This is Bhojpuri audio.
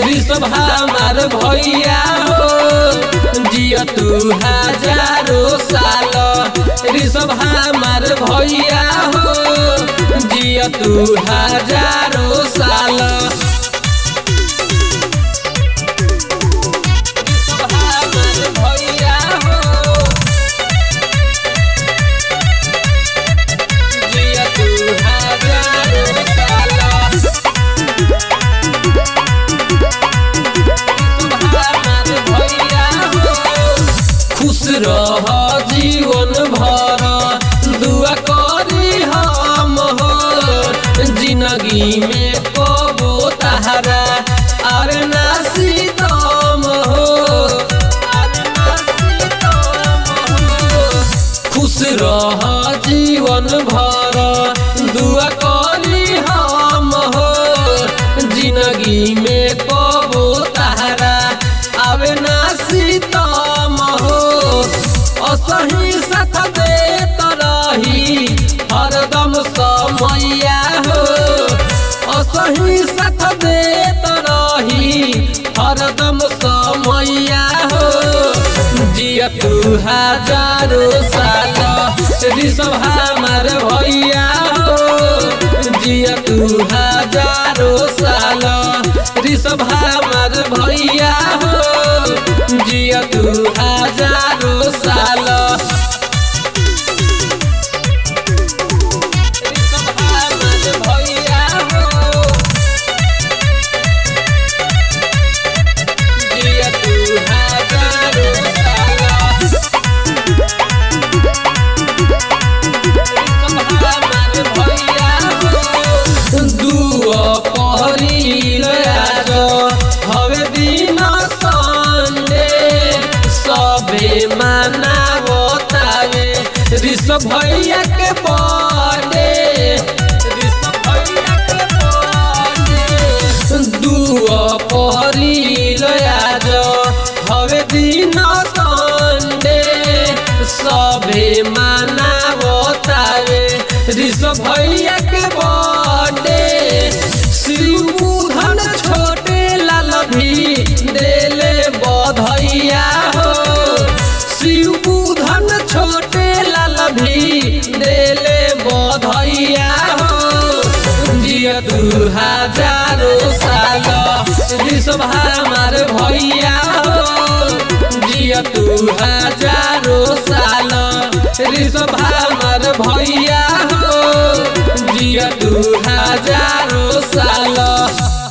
ऋषभ हमार भैया हो जिया तू हजारों साल ऋषभ हमार भैया हो जिया तू हजारों साल ऋषभ हमार भैया हो जिया तू हजारों साल खुश रह जीवन भर दुआ करी हम हो जिंदगी में कबो तहरा अरे नासी दम हो अरे नासी दम हो खुश रह जीवन भर दुआ करी हम हो जिंदगी में कबो तहरा आवे ना सीतम हो असही साथ देत रही हरदम समैया हो असही साथ देत रही हरदम समैया हो जिया तू हजारों साल ऋषभ हमार भैया हो जिया तू हजारों साल ऋषभ हमार भैया हो जिया तू हजारों साल ऋषभ हमार भैया हो जिया तू हजारों साल दुआ पहरिल आज हवे दिन संडे सबे मनावतावे ऋषभ भैया के बर्थडे ऋषभ भैया के बर्थडे दुआ पहरिल आज हवे दिन संडे सबे मनावतावे ऋषभ भैया के बर्थडे शिवबुधन छोटे लाल भी देले बधैया हो शिवबुधन छोटे लाल भी देले बधैया हो जिया दू हजारों साल ऋषभ हमार भैया हो जिया तू हजारों साल ऋषभ हमार भैया हो जिया तू हजारों साल